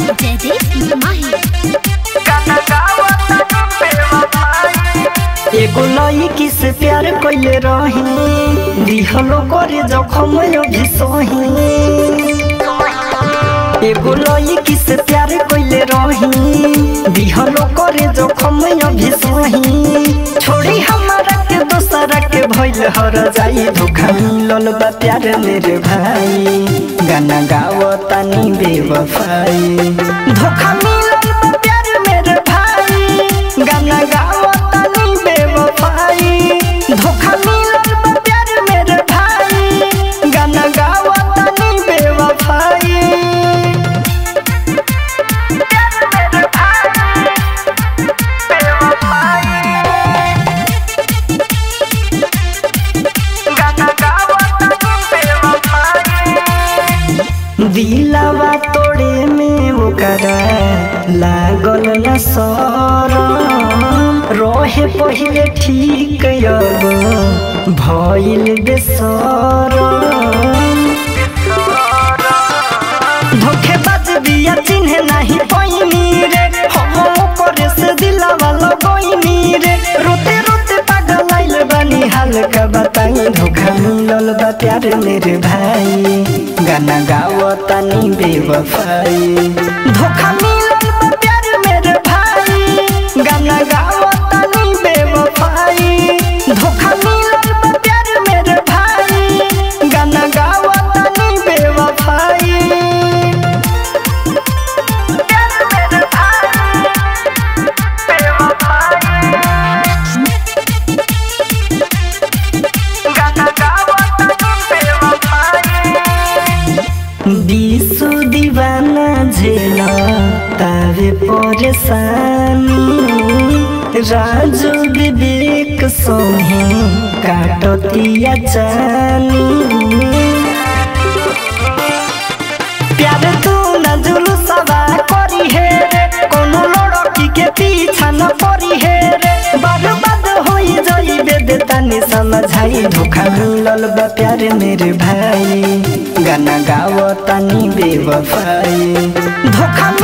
जयदीप माही एगो लड़की से प्यार कैले रही दिहलो करे जखम अभी सही एगो लड़की से प्यार कैले रही दिहलो करे जखम अभी सही छोड़ी हमारा के दोसरा के भइल हर जाई धोखा मिलल बा प्यार मेरे भाई गाना गाओ तानी बेवफाई धोखा मिलल बा प्यार मेरे भाई गाना गाओ तानी बेवफाई धोखा मिलल बा प्यार मेरे भाई गाना गाओ तानी बेवफाई दिलावा तोड़े में ओकरा लागल न सरम रहे पहिले ठीक अब भइल बेसरम धोखेबाज बिया चिन्हे नाही पैनी रे हम करे से दिलावा लगैनी रे रोते रोते पागल आइल बानी हाल का बताई धोखा मिलल बा प्यार मेरे भाई गाना गाओ तानी बेवफाई धोखा मिलल बा प्यार मेरे भाई गाना गाओ तानी बेवफाई धोखा मिलल बा प्यार मेरे भाई गाना गाओ तानी बेवफाई বিশু দিবানা ঝেল তারে পরেশানি রাজু বিবেক সোহে কাটতিয়া জানি प्यार तू न जुलूसवा करी है रे कोनो लड़की के पीछा न पड़ी है रे बर्बाद होई जाइबे दे तनी समझाई धोखा मिलल बा प्यार मेरे भाई गाना गाओ तनी बेवफाई धोखा